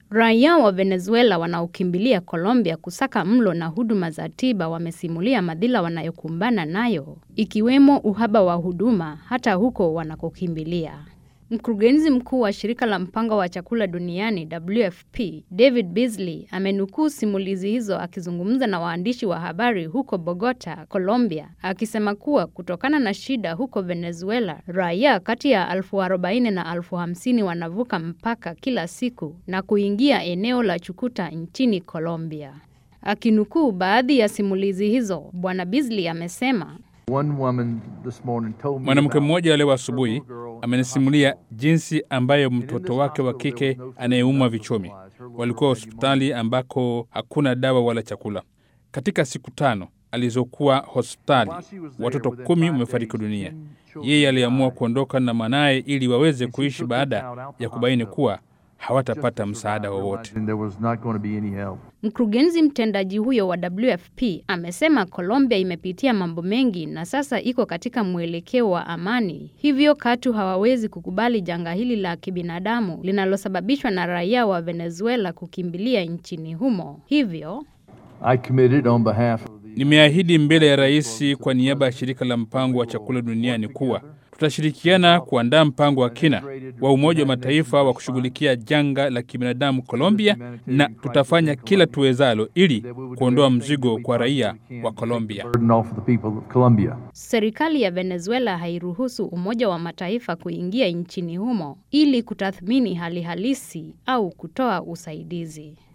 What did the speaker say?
Raia wa Venezuela wanaokimbilia Colombia kusaka mlo na huduma za tiba wamesimulia madhila wanayokumbana nayo, ikiwemo uhaba wa huduma hata huko wanakokimbilia. Mkurugenzi mkuu wa shirika la mpango wa chakula duniani WFP, David Beasley, amenukuu simulizi hizo akizungumza na waandishi wa habari huko Bogota, Colombia, akisema kuwa kutokana na shida huko Venezuela, raia kati ya elfu arobaini na elfu hamsini wanavuka mpaka kila siku na kuingia eneo la Chukuta nchini Colombia. Akinukuu baadhi ya simulizi hizo, Bwana Beasley amesema Mwanamke mmoja leo asubuhi amenisimulia jinsi ambayo mtoto wake wa kike anayeumwa vichomi walikuwa hospitali ambako hakuna dawa wala chakula. Katika siku tano alizokuwa hospitali, watoto kumi wamefariki dunia. Yeye aliamua kuondoka na mwanaye ili waweze kuishi baada ya kubaini kuwa hawatapata msaada wowote. Mkurugenzi mtendaji huyo wa WFP amesema Colombia imepitia mambo mengi na sasa iko katika mwelekeo wa amani, hivyo katu hawawezi kukubali janga hili la kibinadamu linalosababishwa na raia wa Venezuela kukimbilia nchini humo. Hivyo Nimeahidi mbele ya rais kwa niaba ya shirika la mpango wa chakula duniani kuwa tutashirikiana kuandaa mpango wa kina wa Umoja wa Mataifa wa kushughulikia janga la kibinadamu Colombia, na tutafanya kila tuwezalo ili kuondoa mzigo kwa raia wa Colombia. serikali ya Venezuela hairuhusu Umoja wa Mataifa kuingia nchini humo ili kutathmini hali halisi au kutoa usaidizi.